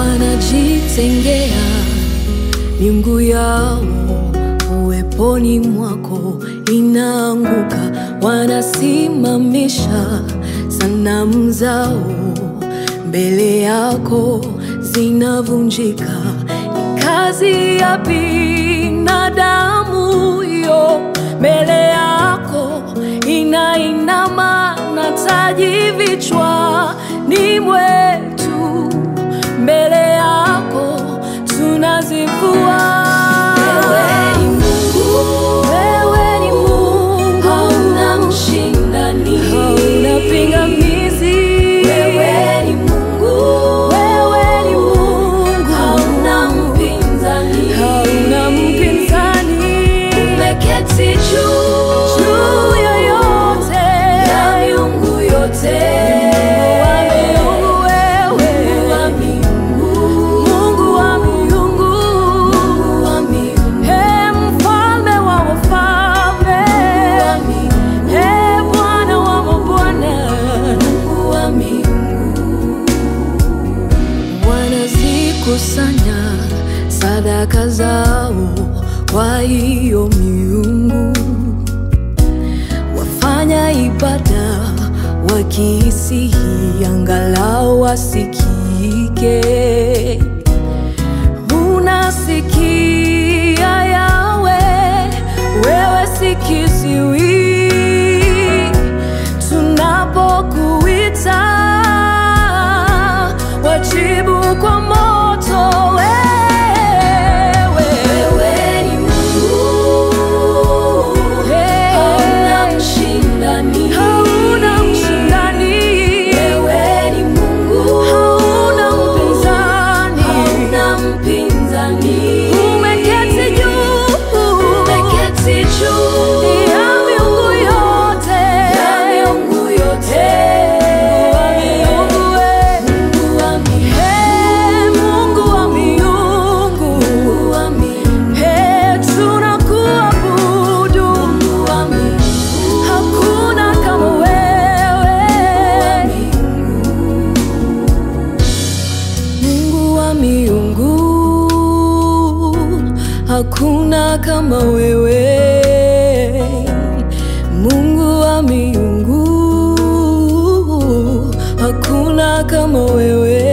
wanajitengea miungu yao uweponi mwako inaanguka, wanasimamisha sanamu zao mbele yako zinavunjika. Ni kazi ya binadamu hiyo, mbele yako inainama na taji vichwani mwetu, mbele yako tunazivua. Wewe ni Mungu, Wewe ni Mungu, hauna mshindani. hauna pingamizi. Wewe ni Mungu, Wewe ni Mungu, hauna mpinzani. hauna mpinzani. Umeketi juu Juu ya yote, ya miungu yote. wa miungu wewe, Mungu wa miungu, Mungu wa miungu, Mungu wa miungu, Ee mfalme wa wafalme, wa miungu, Ee Bwana wa mabwana. Mungu wa miungu. wanazikusanya sadaka zao kwa hiyo miungu, wafanya ibada wakisihi, angalau wasikike. Unasikia Yawe, wewe si kiziwi tunapokuita wajibu kwa moto wewe. Wewe ni Mungu, Hey. hauna mshindani. Hauna mshindani, Wewe ni Mungu, hauna mpinzani, hauna mpinzani. umeketi juu, Umeketi juu ya miungu yote, ya miungu yote. Mungu wa miungu wewe. Mungu wa miungu, Hey, Mungu wa miungu, Mungu wa miungu, hey, tunakuabudu, Mungu wa miungu, hakuna kama wewe. Mungu wa miungu, hakuna kama wewe. Mungu wa miungu, hakuna kama wewe.